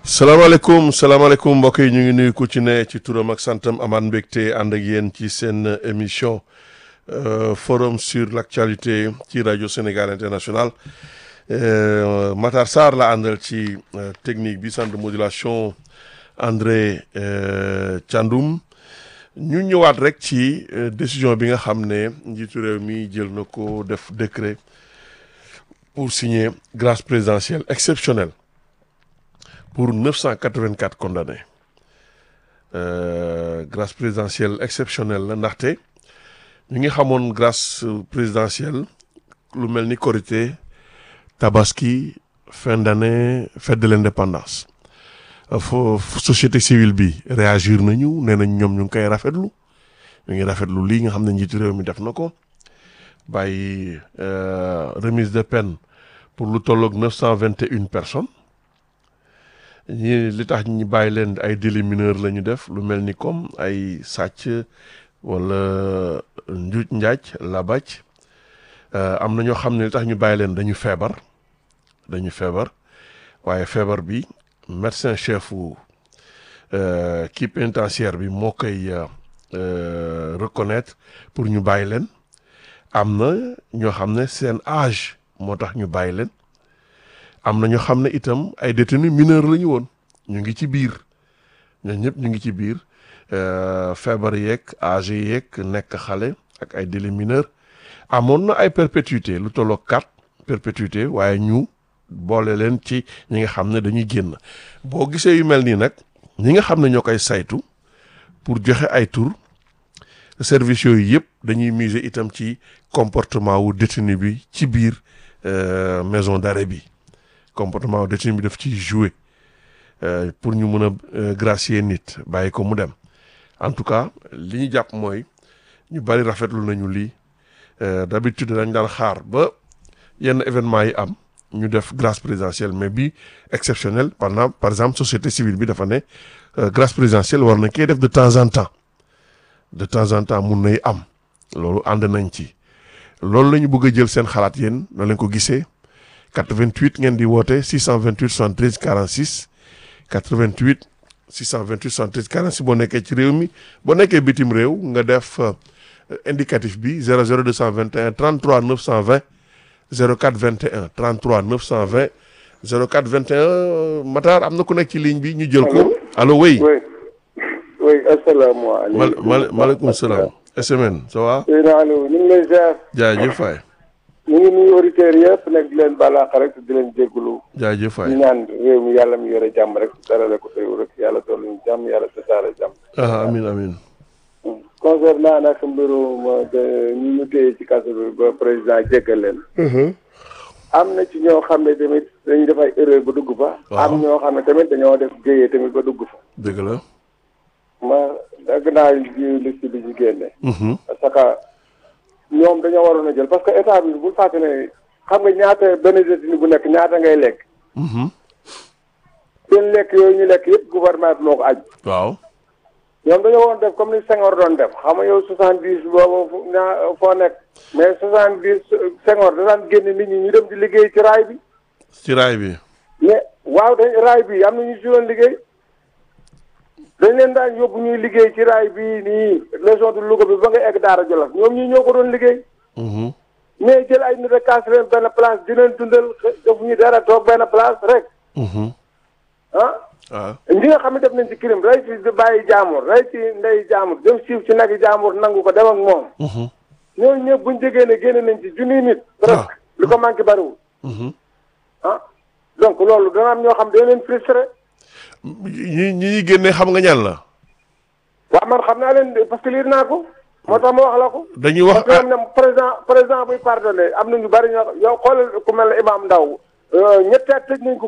salaamaaleykum salaamaaleykum mbokk yi ñu ngi nuyu ku ci ne ci turam ak santam amaat mbégte ànd ak yéen ci seen émission forum sur l' actualité ci rajo Sénégal international Matar Sarr la àndal ci technique bi centre de modulation André Thiandoum ñu ñëwaat rek ci décision bi nga xam ne njiitu réew mi jël na ko def décret pour signer grâce présidentielle exceptionnelle pour 984 condamnés euh, grâce présidentielle exceptionnelle la ndaxte ñu ngi xamoon grâce présidentielle lu mel ni Korité Tabaski fin d'année fête de l'indépendance fo société civile bi réagir nañu nee nañ ñoom ñu ngi koy rafetlu ñu ngi rafetlu lii nga xam ne njiitu réew mi def na ko bàyyi remise de peine pour lu tolloog 921 personnes ñi li tax ñi bàyyi leen ay délits mineurs la ñu def lu mel ni comme ay sàcc wala njuuj njaaj labaj am na ñoo xam ne li tax ñu bàyyi leen dañu feebar dañu feebar waaye feebar bi médecin chef u kii pénitentiaire bi moo koy reconnaître pour ñu bàyyi leen am na ñoo xam ne seen âge moo tax ñu bàyyi leen am na ñoo xam ne itam ay détenus mineurs la ñu woon ñu ngi ci biir ñooñu ñëpp ñu ngi ci biir feebar yeeg âge yeeg nekk xale ak ay délits mineurs amoon na ay perpétuité lu tolloo quatre perpétuité waaye ñu boole leen ci ñi nga xam ne dañuy génn boo gisee yu mel nii nag ñi nga xam ne ñoo koy saytu pour joxe ay tur services yooyu yëpp dañuy miser itam ci comportement wu détenu bi ci biir maison d'arrêt bi comportement détenu bi daf ciy jouer pour ñu mën a gracier nit bàyyi ko mu dem en tout cas li ñu jàpp mooy ñu bari rafetlu nañu lii d'habitude dañ daan xaar ba yenn événement yi am ñu def grâce présidentielle mais bi exceptionnel pendant par exemple société civile bi dafa ne grâce présidentielle war nañ koy def de temps en temps de temps en temps mun nay am loolu ànd nañ ci loolu la ñu bëgg a jël seen xalaat yéen na leen ko gisee 88 ngeen di woote 628 73 46 88 628 73 46 boo nekkee ci réew mi boo nekkee bitim réew nga def indicatif bi 00 221 33 920 04 21 33 920 04 21 Matar am na ku nekk ci ligne bi ñu jël ko. allo oui. oui oui asalaamaaleykum. mal maaleykum salaam. SMN ça va. Seydina Aliou ñu ngi lay ziar. jaajëf faay. ñu ngi nuyu auditeurs yëpp nag di leen balaax rek di leen jégalu. jaajëf faay. ñu ñaan réew mi yàlla mi yore jàmm rek darale ko réew rek yàlla dool ñu jàmm yàlla tasaare jàmm. ah amiin amiin. concernant nag mbirum ñu ñu téye ci kaso bi ba président jéggal leen. am na ci ñoo xam ne tamit dañuy def ay erreur ba dugg fa. am ñoo xam ne tamit dañoo def géyee tamit ba dugg fa. dëgg la. ma dagg naa ji liste bi ci génne. parce que ñoom dañoo waroon a jël parce que état bi bu fàtte ne xam nga ñaata benn détenu bu nekk ñaata ngay lekk. seen lekk yooyu ñu lekk yëpp gouvernement bi moo ko aju. waaw. ñoom dañoo waroon def comme ni Senghor doon def xam nga yow soixante dix boobu ñaa foo nekk mais soixante dix Senghor da daan génne nit ñi ñu dem di liggéey ci raay bi. ci raay bi. mais waaw dañ raay bi am na ñu si doon liggéey. dañ leen daan yóbbu ñuy liggéey ci raay bii nii région de Louga bi ba nga egg Daara Jolof ñoom ñii ñoo ko doon liggéey. mais jël ay nit a kaas leen benn place di leen dundal defuñu dara toog benn place rek. ah. waaw. ñi nga xam ne def nañ ci crime rey ci bàyyi jaamur rey ci ndey jaamur dem siiw ci nag yi jaamur nangu ko dem ak moom. ñooñu ñëpp buñ jegee ne génne nañ ci junniy nit. presque li ko manqué bariwul. ah donc loolu dana am ñoo xam dañ leen frustré. ñi ñi génne xam nga ñan la. waaw man xam naa leen parce que liir naa ko. moo tax ma wax la ko. dañuy wax parce que am na président président buy pardonné am na ñu bari ñoo yow xoolal ku mel ne Imam Ndaw ñetti at tëj nañ ko